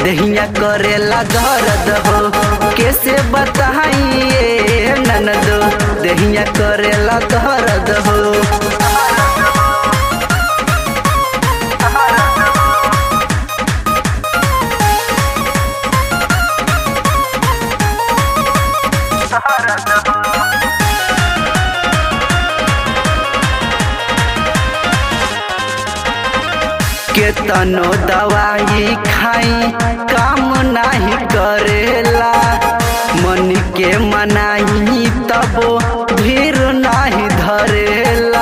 दहिया करेला दर्द हो कैसे बताइए ननदो दहिया करेला दर्द हो केतनो दवाई खाई काम नाही करेला मन के मनाई तबो भीड़ नाही धरेला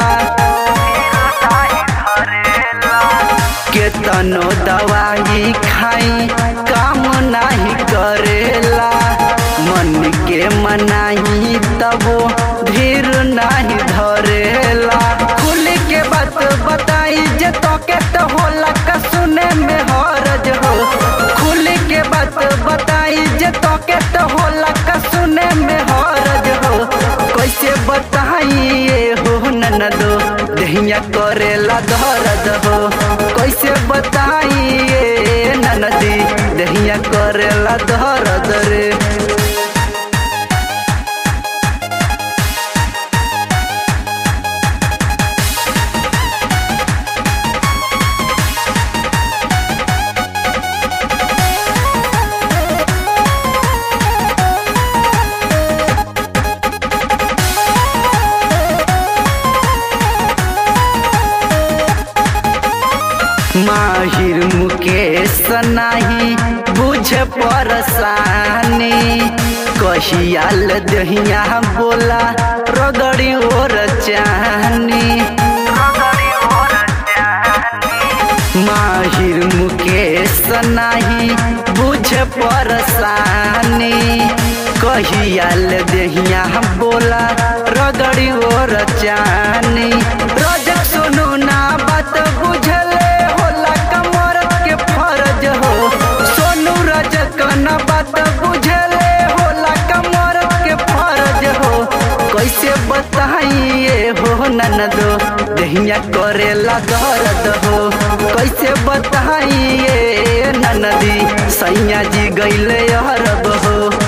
केतनो दवाई खाई काम नाही करेला मन के मनाई तबो भीड़ नाही धरेला खुल के बात बताई जे तो के तो होला का सुने में हरज हो खुल के बात बताई जे तो के तो होला का सुने में हरज हो कैसे बताइए हो ननदो दहिया करेला दर्द हो कैसे बताइए ननदी दहिया करेला दर्द रे माहिर मुकेश नाही बुझ परसानी कहियाल दहिया बोला रगड़ी और चाहनी माहिर मुकेश नाही बुझ परसानी कहियाल दहिया बोला रगड़ी और चाहनी रजक सुनू ना बात बुझले होला कमरत के फर्ज हो सोनू रजक न बात बुझले होला कमरत के फर्ज हो कैसे बताइए हो ननदो दहिया करेला दर्द हो कैसे बताइए ननदी सैया जी गैले अरब हो